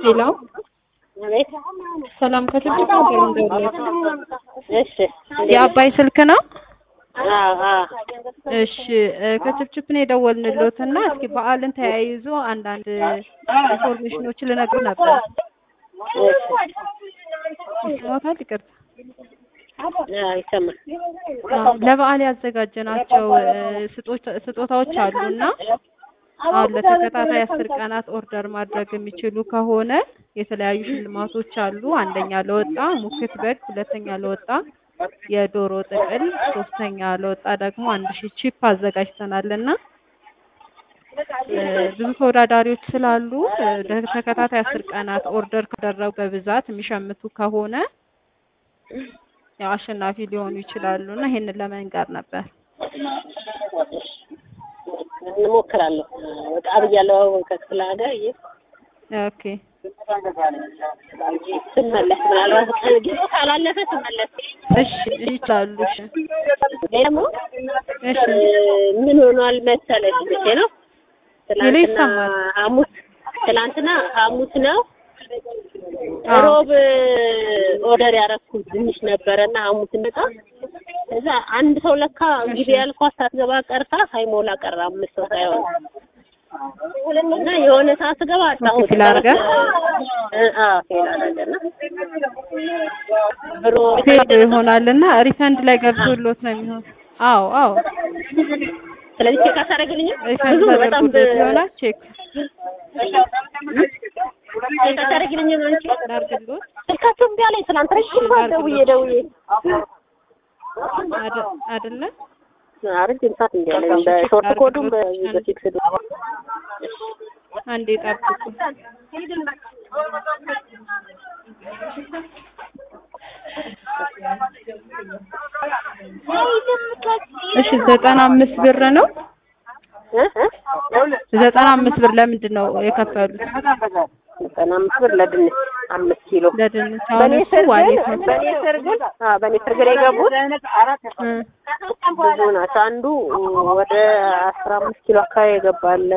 ሄሎ አቤት። ሰላም ከችግር ነበር እንደውለት እሺ የአባይ ስልክ ነው። አዎ አዎ እሺ እ ከችፕችፕ ነው የደወልንሎት እና እስኪ በዓልን ተያይዞ አንዳንድ ኢንፎርሜሽኖች ልነግሩ ነበር። ይሰማታል? ይቅርታ አዎ ይሰማል። አዎ፣ ለበዓል ያዘጋጀናቸው እ ስጦታ- ስጦታዎች አሉና አሁን ለተከታታይ አስር ቀናት ኦርደር ማድረግ የሚችሉ ከሆነ የተለያዩ ሽልማቶች አሉ። አንደኛ ለወጣ ሙክት በግ፣ ሁለተኛ ለወጣ የዶሮ ጥቅል፣ ሶስተኛ ለወጣ ደግሞ አንድ ሺህ ቺፕ አዘጋጅተናል እና እ ብዙ ተወዳዳሪዎች ስላሉ እ ለተከታታይ አስር ቀናት ኦርደር ካደረጉ በብዛት የሚሸምቱ ከሆነ ያው አሸናፊ ሊሆኑ ይችላሉ እና ይሄንን ለመንገር ነበር። እንሞክራለሁ። ወጣ ብያለሁ ከክፍለ ሀገር ይህ ኦኬ ስመለስ ምናልባት ጊዜ ካላለፈ ስመለስ እሺ ይችላሉ። እሺ ደግሞ እሺ ምን ሆኗል መሰለሽ መቼ ነው ትላንትና ይሰማል። ሐሙስ ትላንትና ሐሙስ ነው አዎ። ሮብ ኦርደር ያደረኩት ትንሽ ነበረና ሐሙስ መጣ እዛ አንድ ሰው ለካ እንግዲህ ያልኳት ሳትገባ ቀርታ ሳይሞላ ቀረ አምስት ሰው ሳይሆን እና የሆነ ሰዓት ስገባ አጣሁት ፌል አድርገ? እ- አዎ ፌል አደረገና ብሮ ፌል ይሆናልና ሪፈንድ ላይ ገብቶሎት ነው የሚሆን። አዎ አዎ ስለዚህ ቼክ አታደርግልኝም ሪፈንድ ብዙ በጣም ተደርጎሎት ይሆናል። ቼክ ቼክ አታደርግልኝም አንቺ ላድርግሎት ስልካቸው እምቢ አለኝ ትናንት ረጅም ሰዓት ደውዬ ደውዬ አደ- አይደለ? ረጅም ሰዓት እምቢ አለኝ በሾርት ኮዱም በዚህ በፊክስዱ አንዴ ጠብቁ። እሺ ዘጠና አምስት ብር ነው። እ እ ዘጠና አምስት ብር ለምንድን ነው የከፈሉት? ዘጠና አምስት ብር ለድንች አምስት ኪሎ ለድንች አሁን በእኔ እሱ ስር ግን ዋሌት ነው። በእኔ ስር ግን አዎ በእኔ ስር ግን የገቡት እ ብዙ ናቸው። አንዱ ወደ አስራ አምስት ኪሎ አካባቢ የገባለ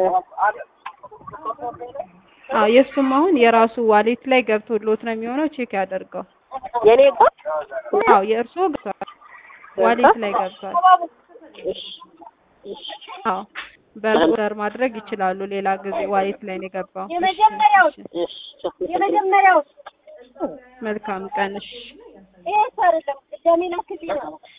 አዎ የእሱም አሁን የራሱ ዋሌት ላይ ገብቶሎት ነው የሚሆነው። ቼክ ያደርገው። የኔ እኮ አዎ የእርስዎ ገብቷል፣ ዋሌት ላይ ገብቷል። እሺ እሺ አዎ በኦርደር ማድረግ ይችላሉ። ሌላ ጊዜ ዋሌት ላይ ነው የገባው። እሺ፣ እሺ። እሺ የመጀመሪያው መልካም ቀን። እሺ ይሄ አይደለም ቅዳሜ ላክልኝ ነው